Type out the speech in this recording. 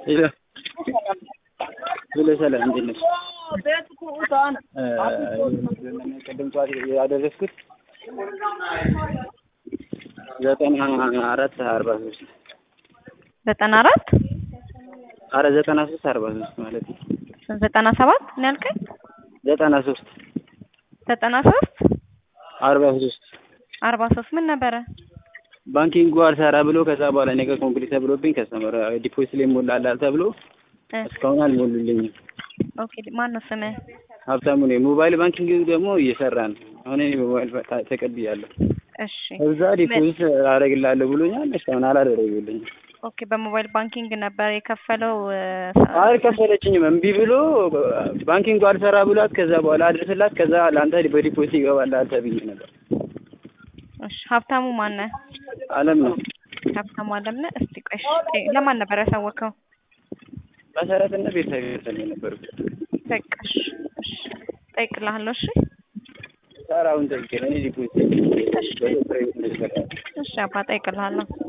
ሄሎ ሄሎ ሰላም እንዴት ነሽ? ቅድም ጠዋት ያደረስኩት ዘጠና አራት አርባ ሶስት ዘጠና አራት አረ ዘጠና ሶስት አርባ ሶስት ማለት ነው። ዘጠና ሰባት ነው ያልከኝ? ዘጠና ሶስት ዘጠና ሶስት አርባ ሶስት አርባ ሶስት ምን ነበረ? ባንኪንጉ አልሰራ ብሎ ከዛ በኋላ ነገ ኮምፕሊት ተብሎብኝ ከስተመር ዲፖዚት ላይ ሞላላል ተብሎ እ እስካሁን አልሞሉልኝም። ኦኬ ማን ነው ስምህ? ሀብታሙ ነኝ። ሞባይል ባንኪንግ ደግሞ እየሰራ ነው። አሁን እኔ ሞባይል ባ- ተቀብያለሁ። እሺ እዛ ዲፖዚት አደርግልሃለሁ ብሎኛል። እስካሁን አላደረጉልኝም። ኦኬ በሞባይል ባንኪንግ ነበር የከፈለው እ፣ አልከፈለችኝም። እምቢ ብሎ ባንኪንጉ አልሰራ ብሏት ከዛ በኋላ አድርስላት ከዛ ለአንተ በዲፖዚት ይገባልሃል ተብዬ ነበር። እሺ ሀብታሙ ማን ነህ? አለም ነው ሀብታሙ አለምነህ። እስቲ ቆይ እሺ፣ ጠይ- ለማን ነበር ያሳወቀው? መሰረትና ቤተሰብ ቤተሰብ የነበርኩት በቃ እሺ፣ እሺ እጠይቅልሃለሁ። እሺ ሰራውን ጠይቄ እኔ ዲፖዚት እሺ አባ እጠይቅልሃለሁ።